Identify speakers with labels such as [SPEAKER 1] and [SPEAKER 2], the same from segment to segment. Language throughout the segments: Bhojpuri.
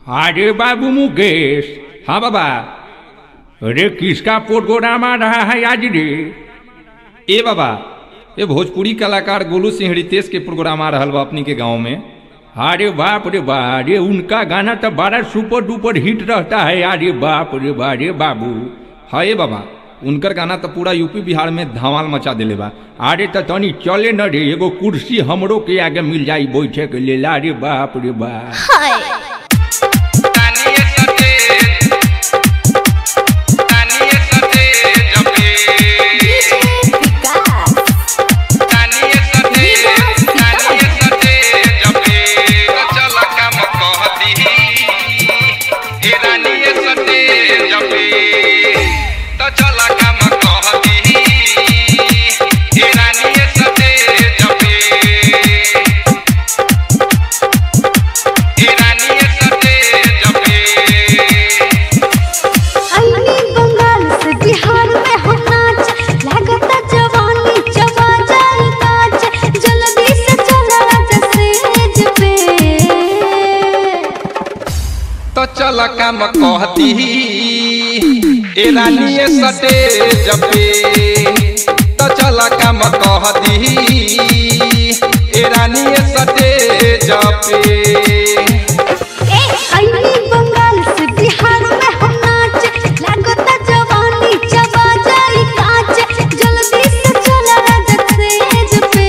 [SPEAKER 1] अरे बाबू मुकेश हाँ बाबा अरे किसका प्रोग्राम आ रहा है आज रे ए बाबा ये भोजपुरी कलाकार गोलू सिंह रितेश के प्रोग्राम आ रहा बा अपनी के गांव में अरे बाप रे बा अरे उनका गाना तो बड़ा सुपर डुपर हिट रहता है अरे बाप रे बा रे बाबू हाँ ए बाबा उनकर गाना तो पूरा यूपी बिहार में धमाल मचा दिले बा अरे तो तनी चले न रे एगो कुर्सी हमरो के आगे मिल जाई बैठे के लेल अरे बाप रे बा
[SPEAKER 2] हाय
[SPEAKER 3] तानिए सते तानिए सते जपे
[SPEAKER 2] विकास
[SPEAKER 3] तानिए सते तानिए सते जपे चल काम कहती हे रानिए सते जपे तो चल काम कहती हे रानिए सते जपे हे रानिए सते जपे
[SPEAKER 2] अन्नी बंगाल से बिहार में हम नाच लागता जवानी चबा जाए काच जल्दी से चला जसेज पे
[SPEAKER 3] तो चल काम कहती ए रानिए सटे जपे तो चल काम कहती ए रानिए सटे जपे
[SPEAKER 2] ए अन्नी बंगाल से बिहार में हम नाच लागता जवानी चबा जाए काच जल्दी से चला जसेज पे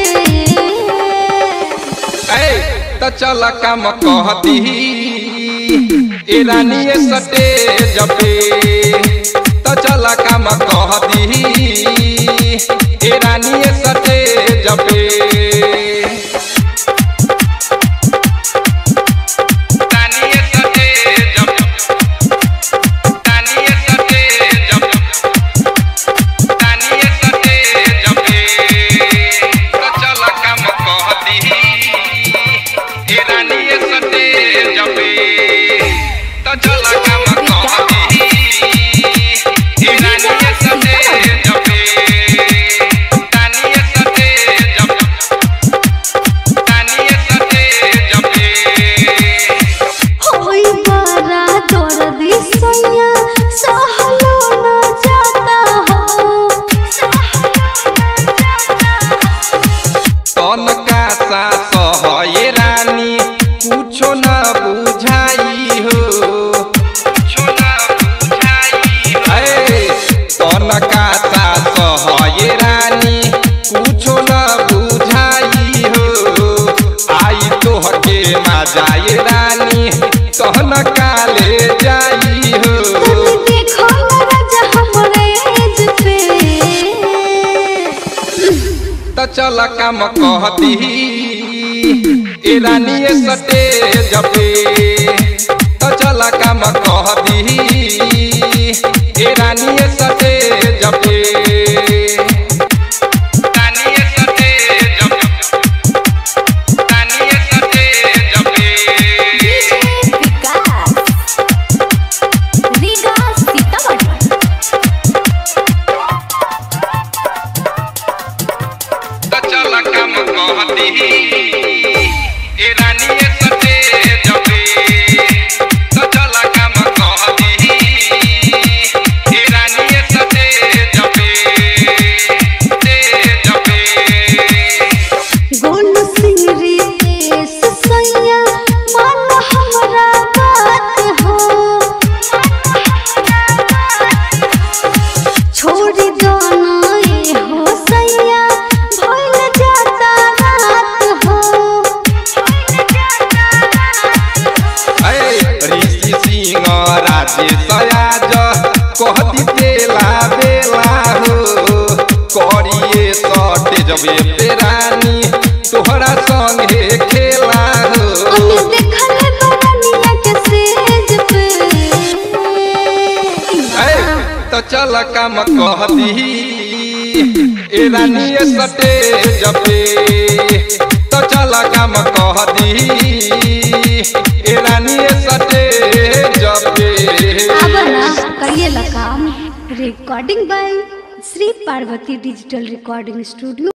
[SPEAKER 3] ए तो चल काम कहती ए रानिए सटे जपे तो चल काम कहती ए रानिए सटे जपे तानिए सते जप तानिए सते जप तानिए सते जपे तो चल काम कहती ए रानिए सते जपे तो चल काम कहती ए रानिए सते जपे तानिए सते जप तानिए सते जपे
[SPEAKER 2] होई बड़ा दर्दी सैया सहलो न जाता हो
[SPEAKER 3] तन का सा सहये रानी कुछो न बुझाई हो कुछो न बुझाई हो तन का सा सहये रानी कुछो न बुझाई हो आई तोहके ना जाए रानी तहन काले जाई हो
[SPEAKER 2] तनी देखो न राजा हमरे एज पे
[SPEAKER 3] त चल काम कहती ए रानिए सटे जपे त चल काम कहती ए रानिए सटे जपे रानिए सटे जप रानिए सटे जपे
[SPEAKER 2] विकास विकास सीतामढ़ी
[SPEAKER 3] त चल काम कहती ए रानिए सटे जपे त चल काम कहती ए रानिए सटे जपे ते जपे
[SPEAKER 2] गोलू सिंह रितेश सैया मान हमरा बात हो छोड़ी दोनों ए हो सैया भइल जाता रात हो
[SPEAKER 3] ऐ ऋषि सिंह राजेश आज कहती बेला बेला हो करिए सटे जबे पे रानी तोहरा संगे खेला हो
[SPEAKER 2] अभी देखले बरनिया के सेज पे
[SPEAKER 3] ऐ तो चल काम कहती ए रानिए सटे जपे तो चल काम कहती ए रानिए सटे जपे
[SPEAKER 2] अब ना करिए ला काम recording by Shri Parvati digital recording studio